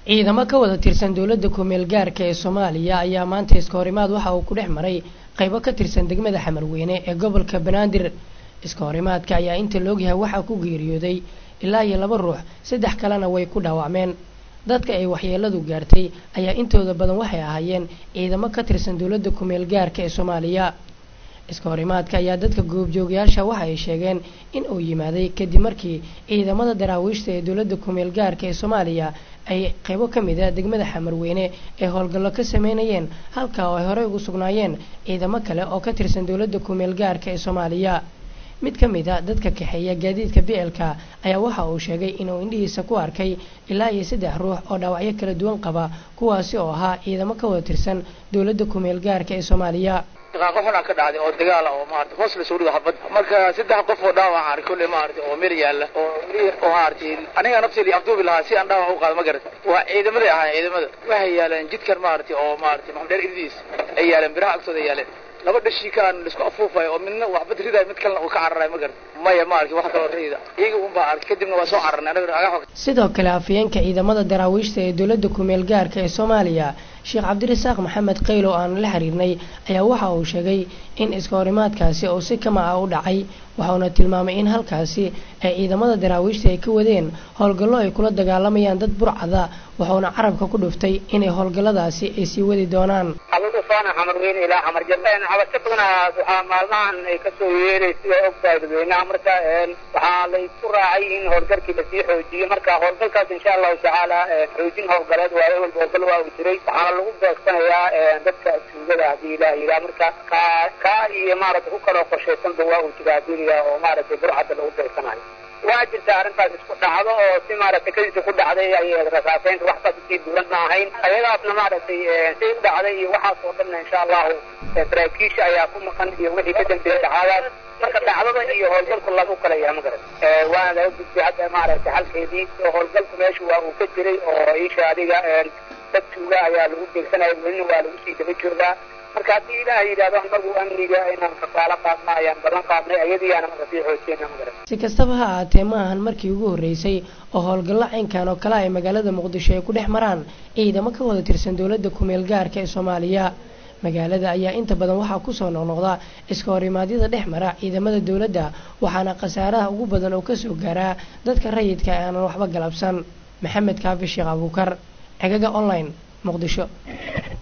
ciidamo ka wada tirsan dowladda kumeel gaarka ee soomaaliya ayaa maanta iska horimaad waxa uu ku dhex maray qaybo ka tirsan degmada xamarweyne ee gobolka banaadir iska horimaadka ayaa inta loogyahay waxaa ku geeriyooday ilaa iyo laba ruux saddex kalena way ku dhaawacmeen dadka ay waxyeeladu gaartay ayaa intooda badan waxay ahaayeen ciidamo ka tirsan dowladda kumeel gaarka ee soomaaliya iska horimaadka ayaa dadka goobjoogayaasha waxa ay sheegeen in uu yimaaday kadib markii ciidamada daraawiishta ee dowladda kumeel gaarka ee soomaaliya ay qaybo ka mid a degmada xamarweyne ee howlgallo ka sameynayeen halkaa oo ay horey ugu sugnaayeen ciidamo kale oo ka tirsan dowladda kumeel gaarka ee soomaaliya mid ka mid a dadka kaxeeya gaadiidka bicelka ayaa waxa uu sheegay inuu indhihiisa ku arkay ilaa iyo saddex ruux oo dhaawacyo kala duwan qaba kuwaasi oo ahaa ciidamo ka wada tirsan dowladda kumeel gaarka ee soomaaliya qof xunaa ka dhacday oo dagaala oo maarata hoos la soo dhigo habad marka saddex qof oo dhaawac arkay kolley maarata oo meel yaalla oo oo maarata aniga nafteedii afduubi lahaa si aan dhaawac u qaado ma garata waa ciidamaday ahaa ciidamada waxay yaaleen jidkan maarata oo maarata maxamudheer irdiis ay yaaleen biraha agtooda yaaleen laba dhashii kaan laisku afuufayo oo midna waxbad ridayo mid kalena uu ka cararayo ma garata maya ma arki wax kaloo rayda iyaga un baa arkay kadibna waa soo cararnay anaga agax sidoo kale afayeenka ciidamada daraawiishta ee dowladda kumeel gaarka ee soomaaliya sheekh cabdirasaaq maxamed qaylo aan la xiriirnay ayaa waxa uu sheegay in iska horimaadkaasi uu si kama ah u dhacay waxauna tilmaamay in halkaasi ay ciidamada daraawiishta ay ka wadeen howlgallo ay kula dagaalamayaan dad burcada waxauna carabka ku dhuftay inay howlgalladaasi ay sii wadi doonaan abuufaana xamarweyne ilaa xamarjabeen habase badanaa waxaa maalmahan ay kasoo yeeray sida ogtahay dadweynaha marka waxaa laysku raacay in howlgalkii lasii xoojiyo marka howlgalkaas insha allahu tacaala xoojin howlgaleed waayo walba howlgal waa uu jiray waxaana lagu beegsanayaa dadka tuugada hadii ilaah yidhaha marka ka kaa iyo maaragtay ku kaloo qorshaysanba waa uu jira hadii la oo maaragtay burcadda lagu beegsanayo waa jirta arrintaas isku dhacdo oo si maaragtay kadiisa ku dhacday ay rasaaseynta waxbaas usii duwan ma ahayn ayadaasna maaragtay say u dhacday iyo waxaas oo dhanna insha allahu saraakiisha ayaa ku maqan iyo wixii ka dambeeyay dhacadaas marka dhacdada iyo howlgalku lagu kala yahay magarat waana laga gudbay hadda maaragtay xalkeedii oo howlgalku meesha waa uu ka jiray oo isha adiga dad tuuga ayaa lagu beegsanaya welina waa lagu sii daba joogaa marka haddii ilaah yidhahdo anagu amniga inaan kafaalo qaadna ayaan balan qaadnay ayadiiyaana marka sii xoojiyena magarat si kastaba ha ahaatee ma ahan markii ugu horreysay oo howlgallo caynkan oo kale ay magaalada muqdisho ay ku dhex maraan ciidamo ka wada tirsan dowladda kumeel gaarka ee soomaaliya magaalada ayaa inta badan waxaa kusoo noqnoqda iska horimaadyada dhex mara ciidamada dowladda waxaana khasaaraha ugu badan oo kasoo gaaraa dadka rayidka aanan waxba galabsan maxamed kaafi sheekh abuukar cegaga online muqdisho